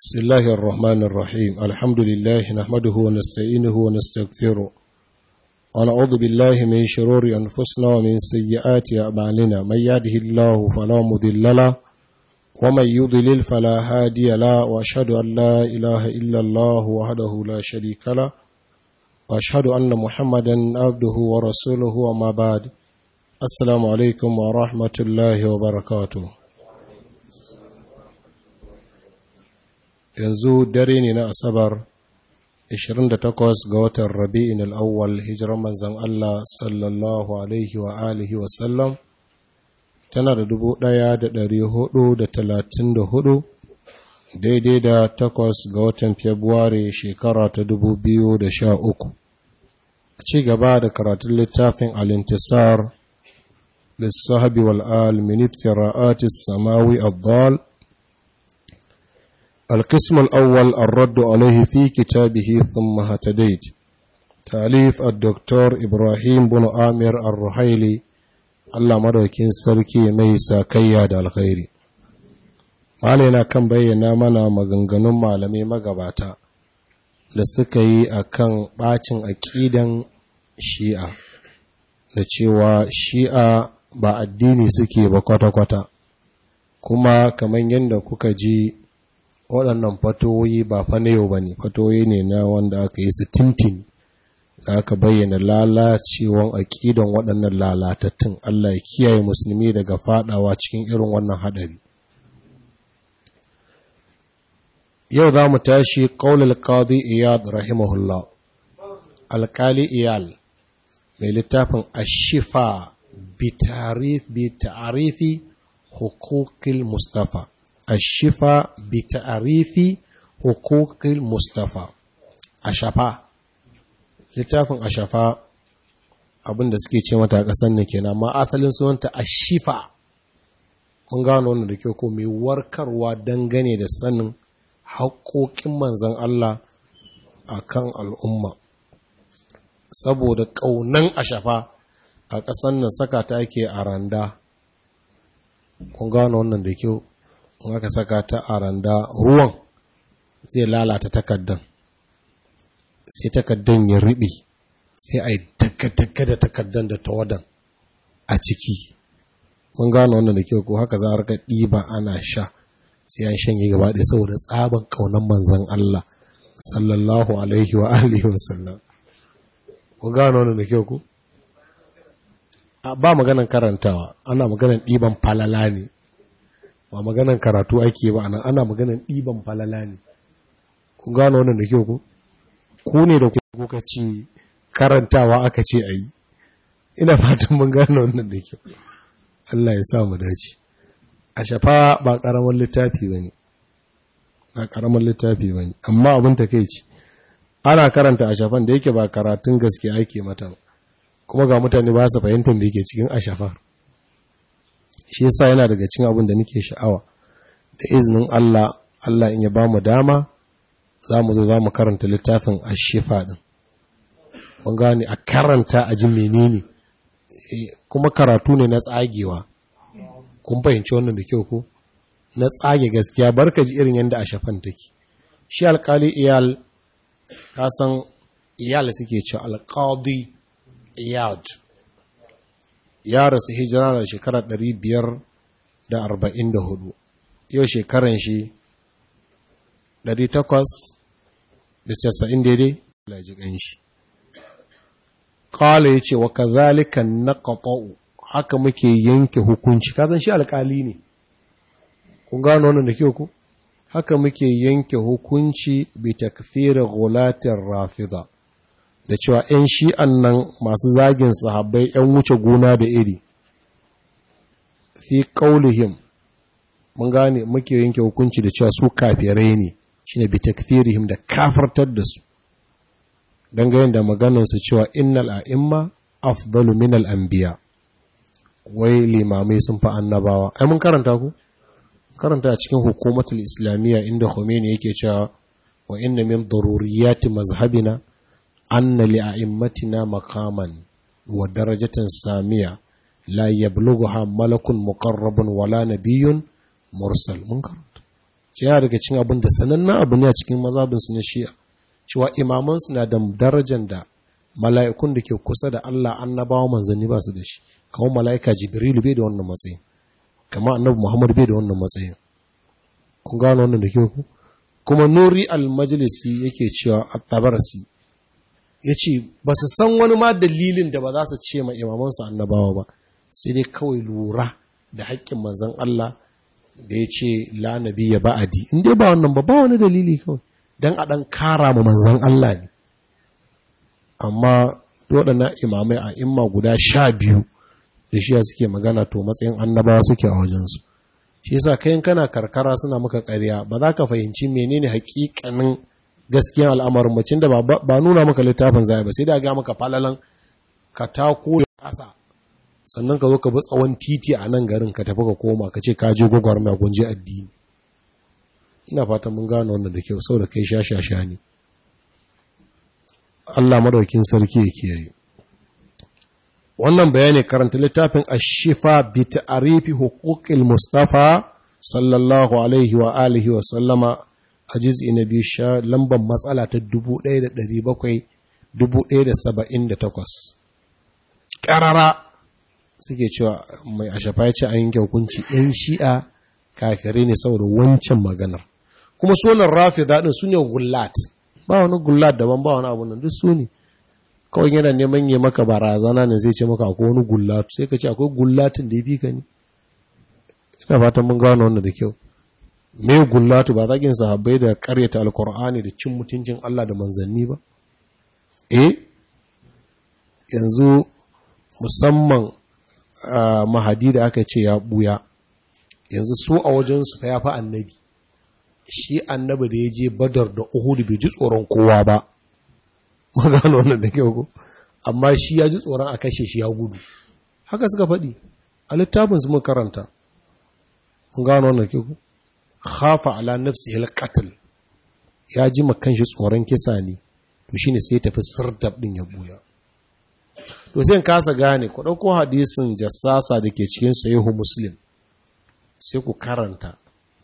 بسم الله الرحمن الرحيم الحمد لله نحمده ونستعينه ونستغفره ونعوذ بالله من شرور أنفسنا ومن سيئات أعمالنا من يهده الله فلا مضل له ومن يضلل فلا هادي له وأشهد أن لا إله إلا الله وحده لا شريك له وأشهد أن محمدا عبده ورسوله وما بعد السلام عليكم ورحمة الله وبركاته yanzu dare ne na asabar 28 ga watan rabi'in al'awwal hijirar manzan Allah sallallahu alaihi wa alihi wasallam tana da hudu daidai da takwas ga watan februari shekara ta uku. ci gaba da karatun littafin alintisar lissahabi wal'al miniftira'atis samawi abdal القسم الأول الرد عليه في كتابه ثم هتديت تأليف الدكتور إبراهيم بن آمر الرحيلي الله مدوكين سركي ميسا كياد الخير علينا كان بينا منا maganganun malamai magabata da suka yi a kan ɓacin aƙidan shi'a da cewa shi'a ba addini suke ba kwata-kwata kuma kamar yadda kuka ji waɗannan fatoyi ba fa na yau ba ne fatoyi ne na wanda aka yi su tintin da aka bayyana lalacewan aƙidan waɗannan lalatattun Allah ya kiyaye musulmi daga fadawa cikin irin wannan haɗari yau za mu tashi ƙaunar ƙadi iyad rahimahullah alƙali iyal mai littafin ashifa bi ta'arifi hukukil mustafa الشفاء بتعريف حقوق المصطفى ashafa littafin ashafa abinda suke ce mata kasan ne kenan amma asalin sunanta ashifa mun gano wannan da kyau ko mai warkarwa dangane da sanin haƙoƙin manzon Allah akan al'umma saboda ƙaunan ashafa a ƙasan nan saka ta ake a randa kun gano wannan da kyau in aka saka ta a randa ruwan zai lalata takaddan sai takaddan ya riɓe sai a yi daga da takaddan da tawadan a ciki mun gano wannan da kyau ko haka za a rika ɗiba ana sha sai an shanye gaba ɗaya saboda tsaban ƙaunar manzan Allah sallallahu alaihi wa alihi wa sallam ku gano wannan da kyau ko ba maganan karantawa ana maganan ɗiban falala ne ba maganan karatu ake ba ana ana maganan ɗiban falala ne ku gano wannan da kyau ku ku ne da kuka ce karantawa aka ce a yi ina fatan mun gano wannan da kyau Allah ya sa mu dace a shafa ba ƙaramin littafi ba ne ba ƙaramin littafi ba ne amma abin ta kai ce ana karanta a shafan da yake ba karatun gaske ake mata kuma ga mutane ba su fahimtar da yake cikin ashafar shi yasa yana daga cikin abin da nake sha'awa da izinin Allah Allah in ya ba mu dama za mu zo za mu karanta littafin ashifa din mun gane a karanta a ji menene kuma karatu ne na tsagewa kun fahimci wannan da kyau ko na tsage gaskiya barka ji irin yadda ashafan take shi alkali iyal ka san iyal suke ce alqadi iyad ya rasu hijira da shekarar ɗari biyar da arba'in da hudu yau shekaran shi ɗari takwas da casa'in daidai lajikan shi kawai ya ce wa kazalika na ƙaƙa'u haka muke yanke hukunci kazan shi alƙali ne kun gano wannan da kyau ku haka muke yanke hukunci bi takfirin gulatin rafida da cewa 'yan shi'an nan masu zagin sahabbai 'yan wuce gona da iri fi ƙaulihim mun gane muke yanke hukunci da cewa su kafirai ne shi ne bi takfirihim da kafartar da su dangane da maganansu cewa innal a'imma afdalu min al'ambiya wai limamai sun fi annabawa ai mun karanta ku karanta a cikin hukumatul islamiyya inda khomeini yake cewa wa inna min daruriyati mazhabina أن لأئمتنا مقاما ودرجة سامية لا يبلغها ملك مقرب ولا نبي mursal mun karanta ce yana daga cikin abin da sanannen abu ne a cikin mazabinsu na shi'a cewa imamansu na da darajar da mala'ikun da ke kusa da Allah annabawa manzanni ba su da shi kamar mala'ika jibrilu bai da wannan matsayin kamar annabi muhammad bai da wannan matsayin kun gano wannan da ke ku kuma nuri al-majlisi yake cewa at-tabarasi yace ba su san wani ma dalilin da ba za su ce ma imamansu annabawa ba sai dai kawai lura da haƙƙin manzon Allah da ya ce la ya ba'adi in dai ba wannan ba ba wani dalili kawai dan a dan kara ma manzon Allah ne amma waɗannan imamai a imma guda sha biyu da shi suke magana to matsayin annabawa suke a wajensu shi yasa kayan kana karkara suna maka ƙarya ba za ka fahimci menene hakikanin gaskiyan al'amarin macin da ba nuna maka littafin zai ba sai da ga maka falalan ka tako da ƙasa sannan ka zo ka bi tsawon titi a nan garin ka tafi ka koma ka ce ka je gwagwarmaya kun je addini ina fatan mun gano wannan da kyau sau da kai sha sha sha ne Allah madaukin sarki ya kiyaye wannan bayani karanta littafin ashifa bi ta'rifi huquqil mustafa sallallahu alaihi wa alihi wa sallama a juz'i na biyu sha lambar matsala ta 1700 1778 karara suke cewa mai ashafa ya ce an yanke hukunci yan shi'a kafirai ne saboda wancan maganar kuma sunan rafi daɗin su ne gullat ba wani gullat daban ba wani abu nan duk su ne kawai yana neman yi maka barazana ne zai ce maka akwai wani gullat sai ka ce akwai gullatin da ya fi ka ne ina fatan mun gano wannan da kyau me gullatu ba zagin sahabbai da karyata alkur'ani da cin mutuncin Allah da manzanni ba eh yanzu musamman mahadi da aka ce ya buya yanzu su a wajensu fa ya fi annabi shi annabi da ya je badar da uhudu bai ji tsoron kowa ba magana wannan da kyau ko amma shi ya ji tsoron a kashe shi ya gudu haka suka faɗi a littafin su muka karanta mun gano wannan kyau ko khafa ala nafsihi alqatl ya ji makan shi tsoron kisa ne to shine sai ya tafi sirdab din ya buya to sai kasa gane ku dauko hadisin jassasa da ke cikin sahihu muslim sai ku karanta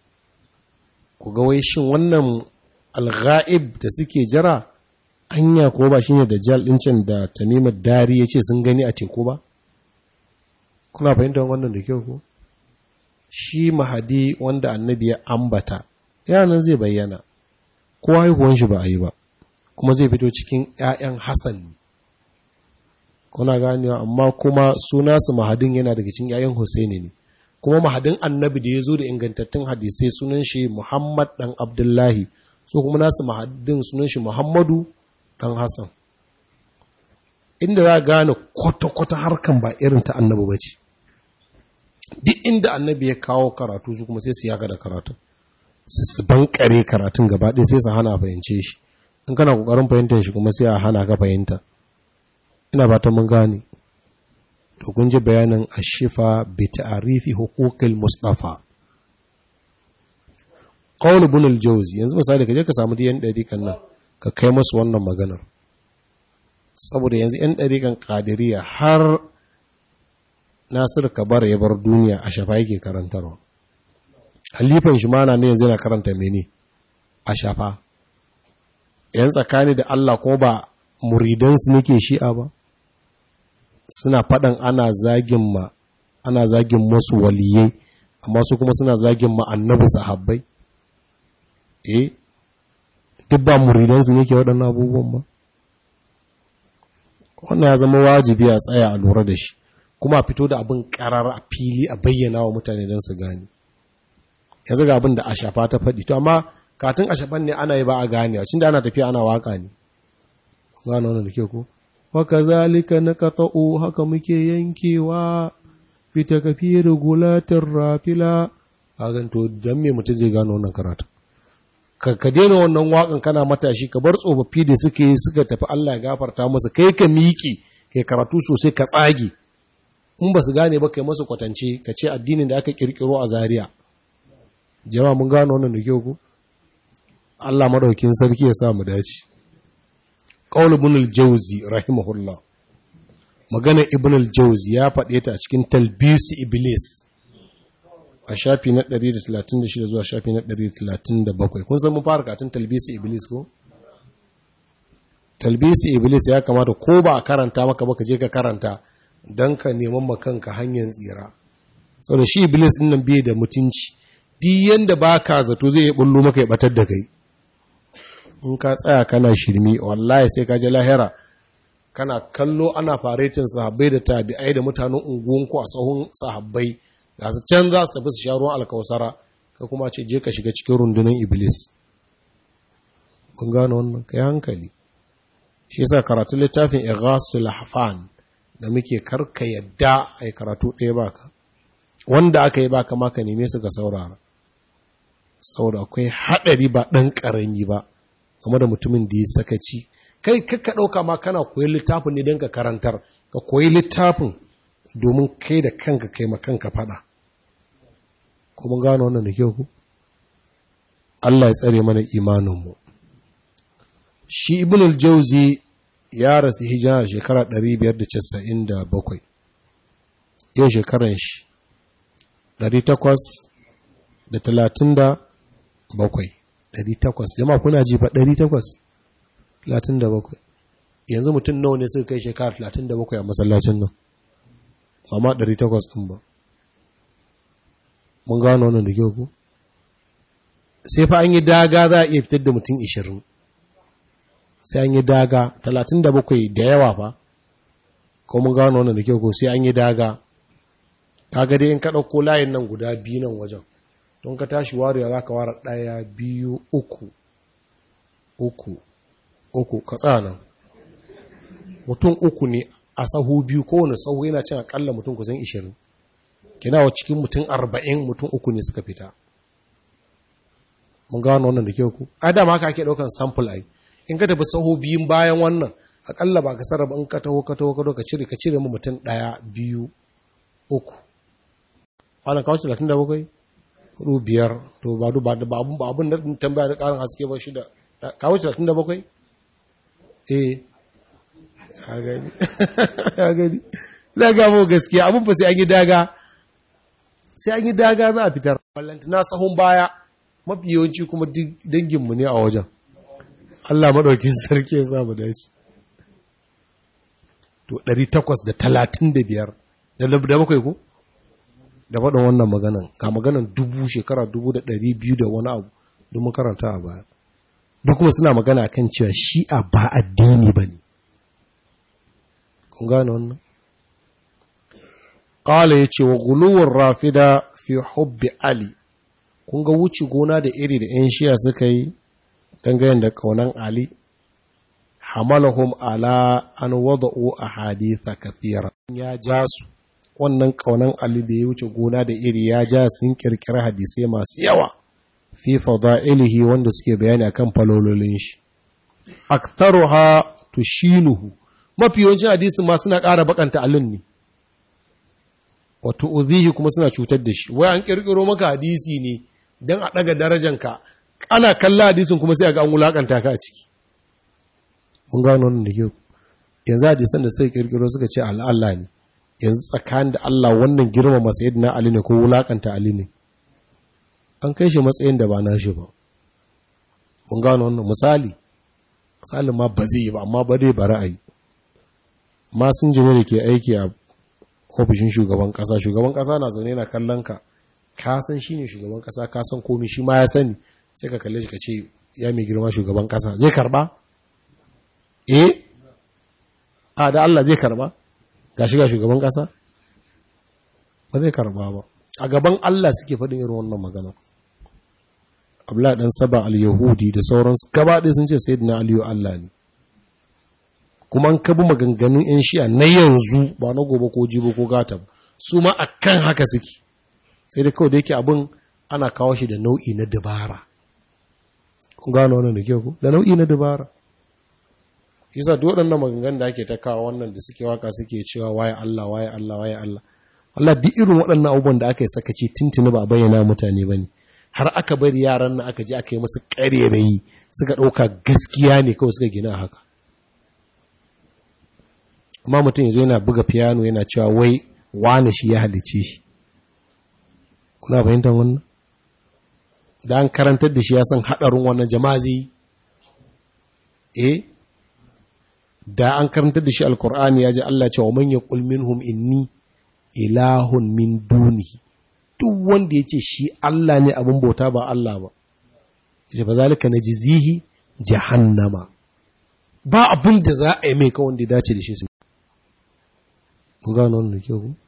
ku ga wai shin wannan alghaib da suke jira anya ko ba shine da jal din can da tamimar dari yace sun gani a teku ba kuna fahimtar wannan da kyau ko shi mahadi wanda annabi ya ambata yanan zai bayyana ko haihuwan shi ba a yi ba kuma zai fito cikin ƴaƴan Hassan kuna ganewa amma kuma suna su mahadin yana daga cikin ƴaƴan Husaini ne kuma mahadin annabi da ya zo da ingantattun hadisai sunan shi Muhammad dan Abdullahi so kuma nasu mahadin sunan shi Muhammadu dan Hassan inda za gane kwata-kwata harkan ba irin ta annabi ba ce duk inda annabi ya kawo karatu su kuma sai su yaga da karatu su su bankare karatun gaba ɗaya sai su hana fahimce shi in kana kokarin fahimtar shi kuma sai a hana ka fahimta ina ba ta mun gane to kun ji bayanin ashifa bi ta'rifi huquqil mustafa qawl ibn al-jawzi yanzu misali ka je ka samu diyan dariƙan nan ka kai masu wannan maganar saboda yanzu yan dariƙan qadiriyya har Nasir Kabar ya bar duniya a shafa yake karantarwa halifan shi mana ne yanzu yana karanta mene a shafa yan tsakani da Allah ko ba muridansu nake shi'a ba suna faɗan ana zagin ma ana zagin masu waliyai amma su kuma suna zagin ma annabi sahabbai eh duk ba muridansu ne ke waɗannan abubuwan ba wannan ya zama wajibi a tsaya a lura da shi kuma a fito da abin karar a fili a bayyana wa mutane don su gane yanzu ga abin da a shafa ta faɗi to amma katin a shafan ne ana yi ba a ganewa cin da ana tafiya ana waka ne gano wannan da ke ko waka zalika na kata'u haka muke yankewa fita kafi regulatin rafila a ganto don me mutum zai gano wannan karatu ka ka daina wannan wakan kana matashi ka bar tsofaffi da suke yi suka tafi Allah ya gafarta masa kai ka miƙe kai karatu sosai ka tsage in ba su gane ba kai masu kwatance ka ce addinin da aka kirkiro a Zariya. jama'a mun gano wannan da kyau ku Allah madaukin sarki ya sa mu dace qaul ibn al-jawzi rahimahullah magana ibn al-jawzi ya faɗe ta a cikin talbis iblis a shafi na 136 zuwa shafi na 137 kun san mun fara katun talbisi iblis ko talbisi iblis ya kamata ko ba a karanta maka ba ka je ka karanta don ka neman makanka hanyar tsira saboda shi iblis din nan bai da mutunci duk yanda baka zato zai yi bullo maka ya batar da kai in ka tsaya kana shirmi wallahi sai ka je lahira kana kallo ana faretin sahabbai da tabi'ai da mutanen unguwanku a sahun sahabbai ga su can za su tafi su sha ruwan alkawasara ka kuma ce je ka shiga cikin rundunar iblis kun gano wannan kai hankali shi yasa karatu littafin ighasul lahfan da muke karka yadda ai karatu ɗaya baka wanda aka yi baka maka neme su ga saurara saboda akwai haɗari ba ɗan ƙarami ba game da mutumin da ya sakaci kai kakka ɗauka ma kana koyi littafin ne don ka karantar ka koyi littafin domin kai da kanka kai makanka faɗa ko mun gano wannan da kyau ku Allah ya tsare mana imaninmu shi ibn al-jauzi ya rasu hijira shekara 597 yau shekaran shi 837 800 jama'a kuna ji fa 837 yanzu mutum nawa ne suka kai shekara 37 a masallacin nan amma 800 din ba mun gano wannan da kyau ku sai fa an yi daga za a iya fitar da mutum 20 sai an yi daga 37 da yawa fa ko mun gano wannan da kyau ko sai an yi daga kaga dai in ka ɗauko layin nan guda biyu nan wajen don ka tashi warewa za ka ware ɗaya biyu uku uku uku ka tsana mutum uku ne a sahu biyu kowane sahu yana cin akalla mutum kusan ishirin kina wa cikin mutum arba'in mutum uku ne suka fita mun gano wannan da kyau ku a dama haka ake ɗaukan sample ai in ka tafi sahu biyun bayan wannan akalla ba ka sarrafa in ka taho ka taho ka ka cire ka cire mu mutum ɗaya biyu uku wannan kawo talatin da bakwai hudu biyar to ba du ba abun ba abun da tambaya da karin haske ba shida kawo talatin da bakwai eh ya gani ya gani ina ga mu gaskiya abun fa sai an yi daga sai an yi daga za a fitar na sahun baya mafi yawanci kuma danginmu ne a wajen Allah maɗaukin sarki ya samu dace to 835 da bakwai ko da faɗin wannan maganan ga maganan dubu shekara dubu da ɗari biyu da wani abu domin karanta a baya duk kuma suna magana kan cewa shi'a ba addini ba ne kun gane wannan ƙala ya ce wa guluwar rafida fi hubbi ali kun ga wuce gona da iri da 'yan shi'a suka yi dangane da ƙaunan ali hamalahum ala an wada'u a haditha kathira ya ja su wannan ƙaunan Ali da ya wuce gona da iri ya ja sun ƙirƙiri hadisai masu yawa fi fada'ilihi wanda suke bayani akan falololin shi aktharuha tushinuhu mafi yawancin hadisi ma suna ƙara bakanta alin ne wa tu'dhihi kuma suna cutar da shi wai an ƙirƙiro maka hadisi ne dan a daga darajanka ana kalla hadisin kuma sai ga an wulakanta ka a ciki mun gano wannan da kyau yanzu hadisan da suka ƙirƙiro suka ce Allah ne yanzu tsakanin da Allah wannan girmama na Ali ne ko wulakanta Ali ne an kai shi matsayin da ba na shi ba mun gano wannan misali misalin ma ba zai yi ba amma ba dai ba ra'ayi masun jini da ke aiki a ofishin shugaban kasa shugaban kasa na zaune na kallon ka ka san shine shugaban kasa ka san komai shi ma ya sani sai ka kalle shi ka ce ya mai girma shugaban kasa zai karba eh a da Allah zai karba ga shiga shugaban ƙasa ba zai karba ba a gaban Allah suke faɗin irin wannan magana abla ɗan saba al-yahudi da sauransu gaba ɗaya sun ce sayyidina aliyu Allah ne kuma an kabi maganganun yan shi'a na yanzu ba na gobe ko jibo ko gata ba su ma akan haka suke sai dai kawai da yake abin ana kawo shi da nau'i na dabara kun gano wannan da kyau da nau'i na dabara yasa duk waɗannan maganganun da ake ta kawo wannan da suke waka suke cewa waye Allah waye Allah waye Allah Allah duk irin waɗannan abubuwan da aka yi sakaci tuntuni ba bayyana mutane bane har aka bari yaran nan aka je aka yi musu ƙarerayi suka ɗauka gaskiya ne kawai suka gina haka amma mutum yanzu yana buga piano yana cewa wai wane shi ya halice shi kuna fahimtar wannan da an karantar da shi ya san haɗarin wannan jama'a zai eh da an karantar da shi alkur'ani ya ji Allah cewa man yaqul minhum inni ilahun min dunihi duk wanda ya ce shi Allah ne abin bauta ba Allah ba yace ba zalika najzihi jahannama ba abin da za a yi mai kawai da ya dace da shi su mun gano wannan kyau ku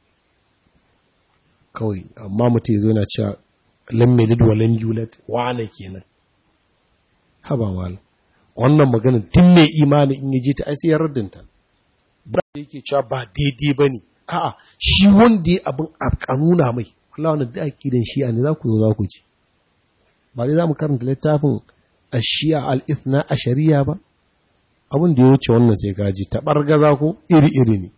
kawai amma mutum zo yana cewa lam yalid wa lam yulad wane kenan haba mal wannan magana tun mai imani in yaji ta ai sai ya raddanta ba da yake cewa ba daidai bane a'a shi wanda ya abin a kanuna mai wallahi wannan da akidan shi ne za ku zo za ku ji ba dai za mu karanta littafin ashiya al-ithna ashariya ba abin da ya wuce wannan sai gaji taɓar gaza ko iri-iri ne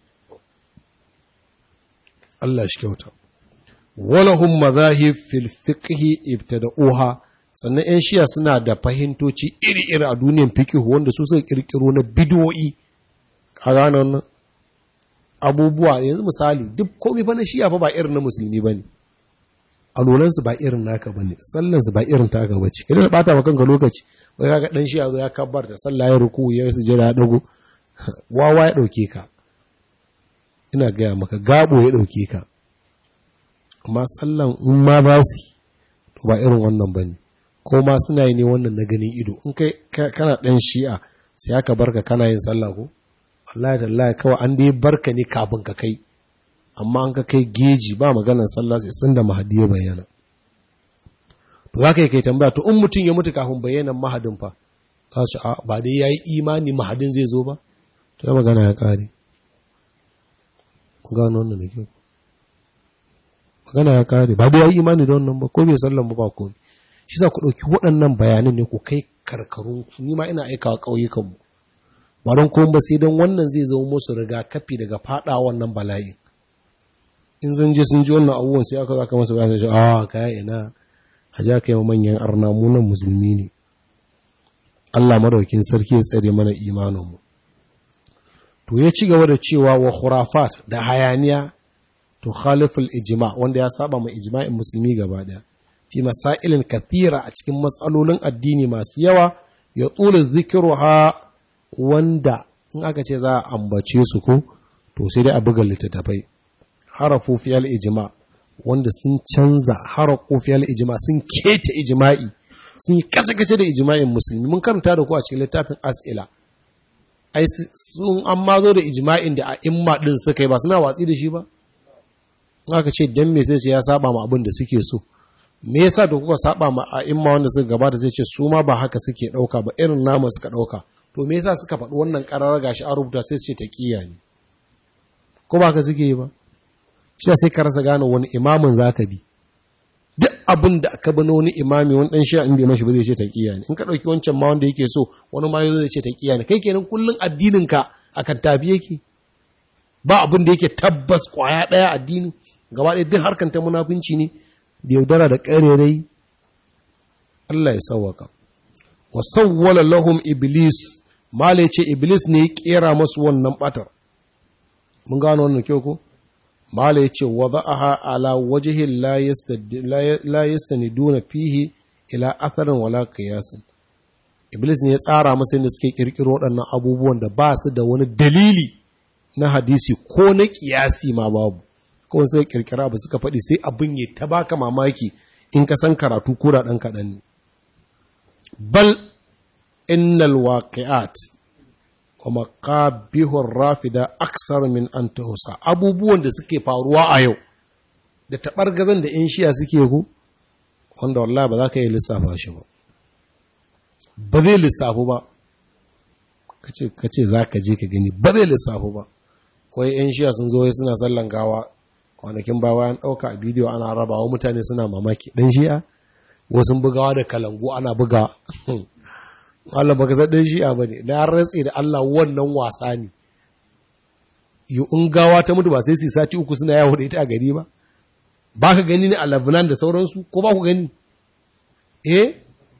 Allah shi kyauta walahum mazahib fil fiqhi ibtada'uha sannan ƴan shiya suna da fahimtoci iri-iri a duniyar fiqh wanda su suka kirkiro na bid'o'i ka gane wannan abubuwa yanzu misali duk komai fa na shiya fa ba irin na musulmi bane alolansu ba irin naka bane sallansu ba irin taka bace idan bata maka kanka lokaci wai kaga dan shiya zo ya kabbar da sallah ya ruku ya sujada ya dago wawa ya dauke ka ina gaya maka gabo ya dauke ka amma sallan in ma ba su to ba irin wannan ba ne ko ma suna yi ne wannan na ganin ido in kai kana ɗan shi'a sai aka barka kana yin sallah ko Allah da Allah kawai an dai barka ne kafin ka kai amma an ka kai geji ba maganar sallah sai sun da mahadi ya bayyana to za ka yi kai tambaya to in mutum ya mutu kafin bayyanan mahadin fa za su a ba dai ya yi imani mahadin zai zo ba to ya magana ya ƙare gano wannan da kyau magana ya kare ba da ya yi imani da wannan ba ko bai sallan ba ba ko shi za ku ɗauki waɗannan bayanan ne ku kai karkarun ni ma ina aikawa ƙauyukan mu ba don kuma ba sai don wannan zai zama musu rigakafi daga faɗa wannan bala'i in sun je sun ji wannan abubuwan sai aka zaka masa bayan shi a kaya ina a ja kai manyan arna mu nan musulmi ne Allah madaukin sarki ya tsare mana imanin mu to ya ci gaba da cewa wa khurafat da hayaniya to khaliful ijma wanda ya saba ma ijma'in musulmi gaba daya fi masailin kathira a cikin matsalolin addini masu yawa ya tsula zikiruha wanda in aka ce za a ambace su ko to sai dai a buga littattafai harafu fi ijma wanda sun canza harafu fi ijma sun keta ijma'i sun yi kace-kace da ijma'in musulmi mun karanta da ku a cikin littafin as'ila ai sun an mazo da ijma'in da a imma din suka yi ba suna watsi da shi ba aka ce dan me sai ya saba ma abin da suke so me yasa da kuka saba ma a imma wanda suka gabata sai ce su ma ba haka suke dauka ba irin namu suka dauka to me yasa suka faɗi wannan ƙarar gashi an rubuta sai su ce taqiya ne ko ba haka suke yi ba shi sai ka rasa gane wani imamin zaka bi duk abin da aka bano wani imami wani dan shi'a in bai mashi ba zai ce taqiya ne in ka dauki wancan ma wanda yake so wani ma zai ce taqiya ne kai kenan kullun addinin ka akan tafi yake ba abin da yake tabbas kwaya daya addini gaba ɗaya duk harkar ta munafunci ne da yaudara da ƙarerai Allah ya sauwaka wa sawwala lahum iblis mala ce iblis ne ya kera masu wannan batar mun gano wannan kyau ko mala ya ce wa za'aha ala wajhin la yastaniduna fihi ila atharin wala qiyasin iblis ne ya tsara masa inda suke kirkiro waɗannan abubuwan da ba su da wani dalili na hadisi ko na kiyasi ma babu kawai sai kirkira ba suka faɗi sai abin ya ta baka mamaki in ka san karatu kura ɗan kaɗan ne bal innal waqi'at wa maqabihur rafida aksar min an tuhsa abubuwan da suke faruwa a yau da taɓargazan da in shiya suke ku wanda wallahi ba za ka yi lissafa shi ba ba zai lissafu ba ka ce za ka je ka gani ba zai lissafu ba kawai 'yan shiya sun zo suna sallan gawa kwanakin ba bayan ɗauka a bidiyo ana rabawa mutane suna mamaki ɗan shi'a wasu bugawa da kalangu ana buga Allah baka san ɗan shi'a ba ne na rantse da Allah wannan wasa ne yi in gawa ta mutu ba sai su sati uku suna yawo da ita a gari ba ba ka gani ne a Lebanon da sauransu ko ba ku gani eh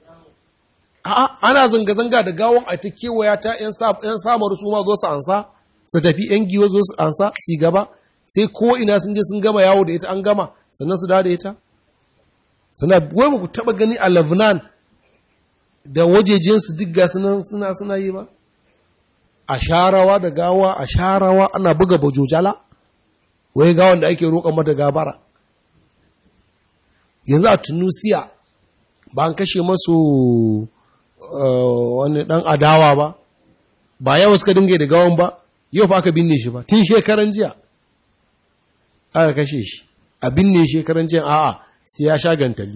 a'a ana zanga-zanga da gawon a ta kewaya ta 'yan samar su ma zo su ansa su tafi 'yan giwa zo su ansa su gaba sai ko ina sun je sun gama yawo da ita an gama sannan su dawo da ita suna wai ba ku taba gani a Lebanon da wajejinsu duk ga suna suna yi ba a sharawa da gawa a sharawa ana buga bajojala wai gawan da ake roƙon mata gabara yanzu a tunusiya ba an kashe masu wani ɗan adawa ba ba yawa suka dinga da gawan ba yau fa aka binne shi ba tun shekaran jiya aka kashe shi a binne shekaran jiya a'a sai ya sha gantali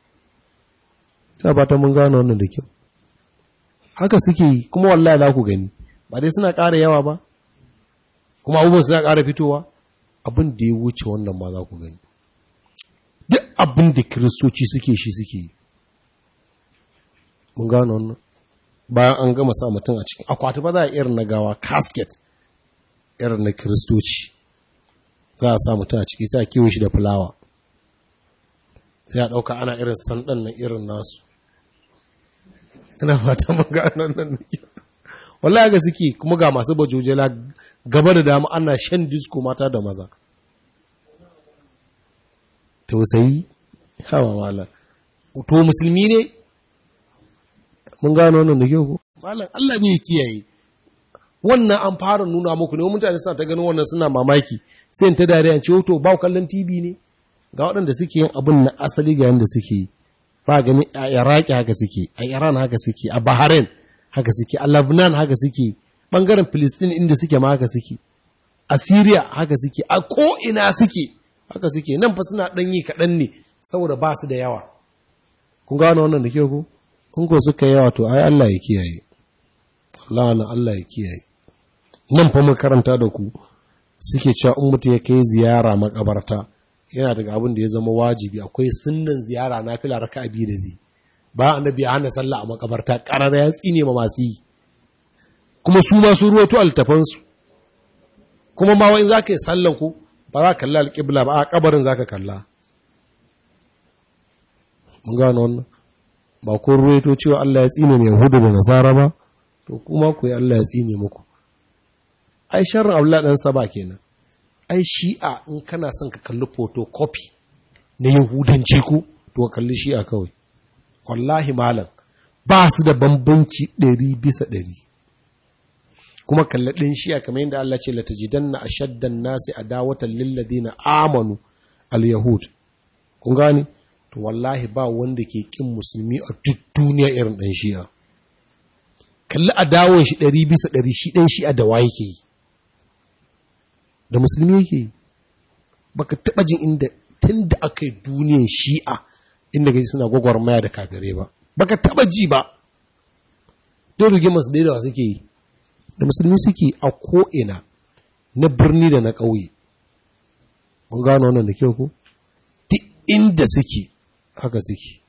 ta ba ta mun gano wannan da kyau haka suke yi kuma wallahi za ku gani ba dai suna ƙara yawa ba kuma abubuwan suna ƙara fitowa abin da ya wuce wannan ma za ku gani duk abin da kiristoci suke shi suke yi mun gano wannan bayan an gama sa mutum a cikin akwati ba za a irin na gawa casket irin na kiristoci za a sa mutum a ciki sai a kiwo shi da fulawa sai a ɗauka ana irin sandan na irin nasu ina fata mun gano nan wallahi ga suke kuma ga masu bajojela gaba da dama ana shan disko mata da maza tausayi hawa mala to musulmi ne mun gano wannan da kyau ko malam Allah ne ya kiyaye wannan an fara nuna muku ne mutane suna ta ganin wannan suna mamaki sai ta dariya ce to ba kallon TV ne ga waɗanda suke yin abin na asali ga yanda suke yi ba gani a Iraki haka suke a Iran haka suke a Bahrain haka suke a Lebanon haka suke bangaren Palestine inda suke ma haka suke a Syria haka suke a ko ina suke haka suke nan fa suna dan yi kaɗan ne saboda ba su da yawa kun gano wannan da kyau ko kun ko suka yawa to ai Allah ya kiyaye Allah na Allah ya kiyaye nan fa mun karanta da ku suke cewa in mutum ya kai ziyara makabarta yana daga abin da ya zama wajibi akwai sunnan ziyara na fila raka biyu da zai ba annabi ya hana sallah a makabarta karar ya tsine ma masu yi kuma su ma su ruwato altafansu kuma ma wani za ka yi sallan ku ba za ka kalla alƙibla ba a kabarin za ka kalla mun gano wannan ba kun ruwaito cewa Allah ya tsine mai hudu da nasara ba to kuma ku yi Allah ya tsine muku ai sharrin abdullahi dan saba kenan ai shi'a in kana son ka kalli photocopy na yahudanci ku to ka kalli shi'a kawai wallahi malam ba su da bambanci ɗari bisa ɗari kuma kalli ɗin shi'a kamar yadda Allah ce latajidanna ashaddan nasi adawatan lil ladina amanu al yahud kun gane to wallahi ba wanda ke kin musulmi a duk duniya irin ɗan shi'a kalli adawon shi ɗari bisa ɗari shi ɗan shi'a da waye ke yi da musulmi yake yi baka taɓa jin inda tun da aka yi duniyan shi'a inda gaji suna gwagwarmaya da kafirai ba baka taɓa ji ba don rige masu daidawa suke yi da musulmi suke a ko'ina na birni da na ƙauye mun gano wannan da kyau ko duk inda suke haka suke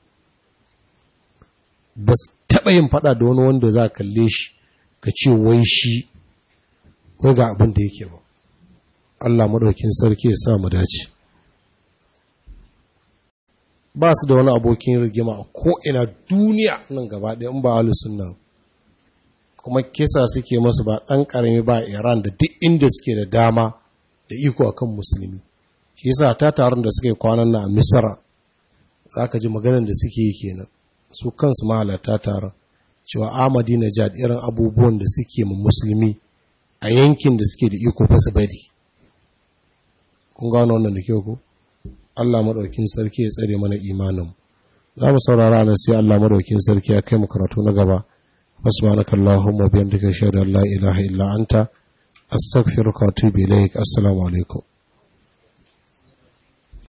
ba su taɓa yin faɗa da wani wanda za a kalle shi ka ce wai shi wai ga abin da yake ba Allah maɗaukin sarki ya sa mu dace ba su da wani abokin rigima a ko'ina duniya nan gaba ɗaya in ba alusun nan kuma kisa suke masu ba ɗan ƙarami ba iran da duk inda suke da dama da iko akan musulmi shi yasa ta taron da suke kwanan na a misra za ka ji maganin da suke yi kenan su kansu mahalarta taron cewa amadi na jad irin abubuwan da suke ma musulmi a yankin da suke da iko fa su bari kun gano wannan da kyau ko Allah madaukin sarki ya tsare mana imanin za mu saurara nan sai Allah madaukin sarki ya kai mu karatu na gaba subhanaka allahumma bihamdika ashhadu an la ilaha illa anta astaghfiruka wa atubu ilaik assalamu alaikum